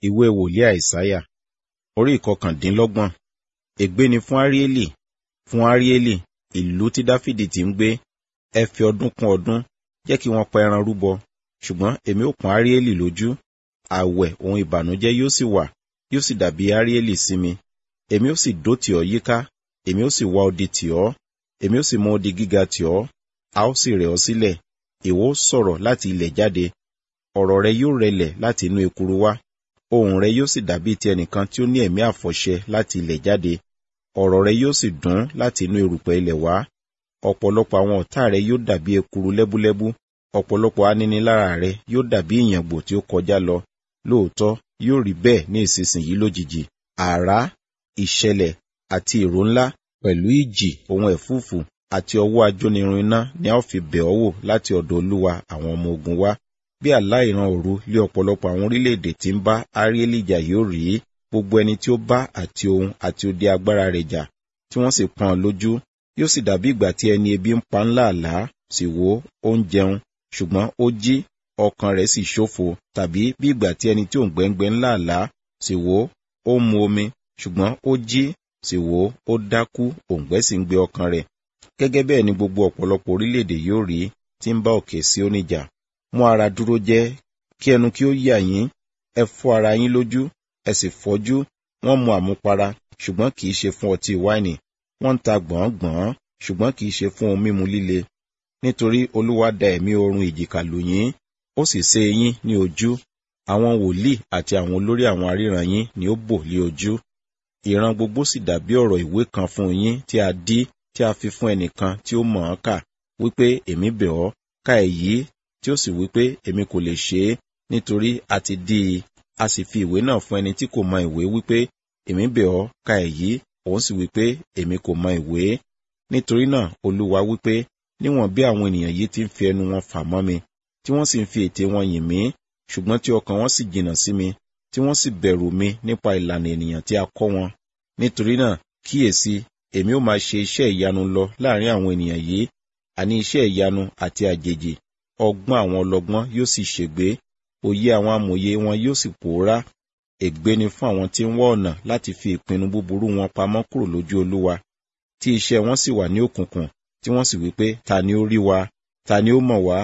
ìwé wòlíì àìsáyà orí ìkọkàndínlọ́gbọ̀n ègbé ni fún áríélì fún áríélì ìlú tí dáfídì ti ń gbé ẹ fi ọdún kún ọdún jẹ́ kí wọ́n pa ẹran rúbọ ṣùgbọ́n èmi ó pọ́n áríélì lójú àwẹ̀ ohun ìbànújẹ́ yóò sì wà yóò sì dàbí áríélì sí mi èmi ó sì dó tì ọ́ yíká èmi ó sì wá odi tì ọ́ èmi ó sì mú odi gíga tì ọ́ a ó sì rẹ̀ ọ́ sílẹ̀ ìwọ ó sọ̀rọ̀ láti ilẹ̀ jáde ọ̀rọ̀ rẹ yóò rẹlẹ̀ láti inú ekuru wá ohùn rẹ yóò sì dàbí ti ẹnìkan tí ó ní ẹ̀mí àfọ̀ṣẹ láti ilẹ̀ jáde ọ̀rọ̀ rẹ yóò sì dún láti inú erùpẹ̀ ilẹ̀ wá ọ̀pọ̀lọpọ̀ àwọn ọ̀tá rẹ yóò dàbí ekuru lẹ́búlẹ́bú ọ̀pọ̀lọpọ̀ aninilára rẹ yóò dàbí ìyàngbò tí ó kọjá lọ lóòótọ́ yóò rí bẹ́ẹ̀ ní ìsinsìnyí lójijì àrá ìṣẹ̀lẹ̀ àti ìró ńlá pẹ̀lú ìjì ohun ẹ̀fúùfù àti ọwọ́ ajónirun iná ni a ó fi bẹ̀ ọ́ wò láti ọ̀dọ̀ olúwa àwọn ọmọ ogun wá bí àlá ìran òru lé ọ̀pọ̀lọpọ̀ àwọn orílẹ̀-èdè tí ń bá áríélì jà yóò rí gbogbo ẹni tí ó bá àti ohun àti odi agbára rẹ̀ jà tí wọ́n sì pọ́n lójú yóò sì dàbí ìgbà tí ẹni ebi ń pa ńlá àlá sì wò ó ń jẹun ṣùgbọ́n ó jí ọkàn rẹ̀ sì ṣófo tàbí bí ìgbà tí ẹni tí ò ń gbẹ́ngbẹ́ ńlá àlá sì wò ó ń mu omi ṣùgbọ́n ó jí sì wò ó dákú òǹgbẹ́ sì ń gbé ọkàn rẹ̀ gẹ́gẹ́ bẹ́ẹ̀ ni gbogbo ọ̀pọ̀lọpọ̀ orílẹ̀-èdè yóò rí tí ń bá òkè sí oníjà mú ara dúró jẹ́ kí ẹnu kí ó yà yín ẹ fọ́ ara yín lójú ẹ sì fọ́jú wọ́n mu àmupara ṣùgbọ́n kì í ṣe fún ọtí wáìnì wọ́n ń ta gbọ̀ngbọ̀n ṣùgbọ́n kì í ṣe fún ohun mímu líle nítorí olúwa da ẹ̀mí oorun ìjìká lù yín ó sì ṣe yín ní ojú àwọn wòlíì àti àwọn olórí àwọn aríran yín ni ó bò lé ojú ìran gbogbo sì dàbí ọ̀rọ̀ ìwé kan fún yín tí a dí tí a fi fún ẹnìkan tí ó mọ̀ ọ́n kà wípé èmi bẹ̀ ọ́ ka èyí tí ó sì wípé èmi kò lè ṣe é nítorí a ti dí i a sì fi ìwé náà fún ẹni tí kò mọ ìwé wípé èmi bẹ̀ ọ́ ka èyí òun sì wípé èmi kò mọ ìwé nítorí náà olúwa wípé níwọ̀n bí àwọn ènìyàn yìí ti ń fi ẹnu wọn fà mọ́ mi tí wọ́n sì ń fi ètè wọn yìn mí ṣùgbọ́n tí ọkàn wọn sì jìnnà sí mi tí wọ́n sì bẹ̀rù mi nípa ìlànà ènìyàn tí a kọ́ wọn nítorí náà kíyèsí èmi ó máa ṣe iṣẹ́ ìyanu lọ láàrin àwọn ènìyàn yìí àní iṣẹ́ ìyanu àti àjèjì ọgbọ́n àwọn ọlọ́gbọ́n yóò sì ṣègbé òye àwọn amòye wọn yóò sì pòórá ègbé ni fún àwọn tí ń wá ọ̀nà láti fi ìpinnu búburú wọn pamọ́ kúrò lójú olúwa tí iṣẹ́ wọn sì wà ní òkùnkùn tí wọ́n sì wípé ta ni ó rí wa ta ni ó mọ̀ wá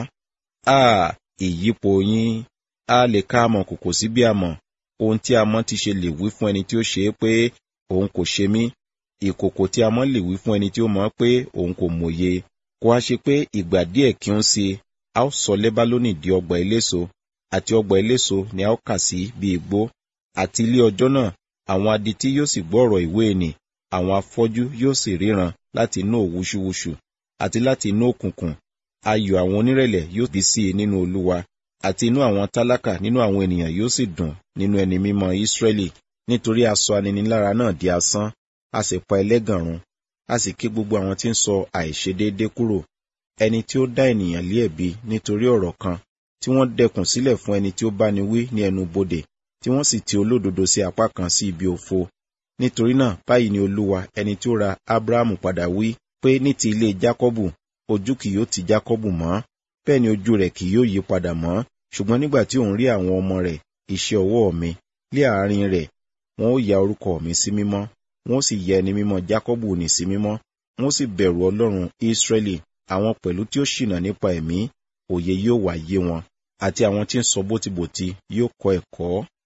a ìyípo yín a lè ká amọ̀ kòkò sí bí amọ̀ ohun tí amọ̀ ti ṣe lè wí fún ẹni tí ó ṣe é pé òun kò ṣe mí ìkòkò tí amọ̀ lè wí fún ẹni tí ó mọ̀ pé òun kò mòye kó a ṣe pé ìgbà díẹ̀ kí ó ń ṣe a ó sọ lẹ́bálónì di ọgbà eléso àti ọgbà eléso ni a ó kà sí bí igbó àti ilé ọjọ́ náà àwọn adití yóò sì gbọ́ ọ̀rọ̀ ìwé ẹni àwọn afọ́jú yóò sì ríran láti inú òwúṣúwúṣù àti láti inú òkùnkùn ayọ̀ àwọn onírẹ̀lẹ̀ yóò bí sí i nínú olúwa àti inú àwọn tálákà nínú àwọn ènìyàn yóò sì dùn nínú ẹni mímọ́ ísírẹ́lì nítorí a sọ aninilára náà di asán a sì pa ẹlẹ́gàn run a sì ké gbogbo àwọn tí ń sọ àìṣedéédé kúrò ẹni tí ó dá ènìyàn lé ẹ̀bi nítorí ọ̀rọ̀ kan tí wọ́n dẹkùn sílẹ̀ fún ẹni tí ó bá ni wí ní ẹnu bodè tí wọ́n sì ti olódodo sí apá kan sí ibi òfo nítorí náà báyìí ni olúwa ẹni tí ó ra abrahamu padà wí pé ní ti ilé jákọ́bù ojú kì yóò ti jákọ́bù mọ́ bẹ́ẹ̀ ni ojú rẹ̀ kì yóò yí padà mọ́ ṣùgbọ́n nígbà tí òun rí àwọn ọmọ rẹ̀ iṣẹ́ ọwọ́ mi lé àárín rẹ̀ wọn ó ya orúkọ mi sí mímọ́ wọn ó sì yẹ ẹni mímọ́ jákọ́bù ní sí mímọ́ wọn ó sì bẹ̀rù ọlọ́run ísírẹ́lì àwọn pẹ̀lú tí ó ṣìnà nípa ẹ̀mí òye yóò wá yé wọn àti àwọn tí ń sọ bótibòti yóò kọ́ ẹ̀kọ́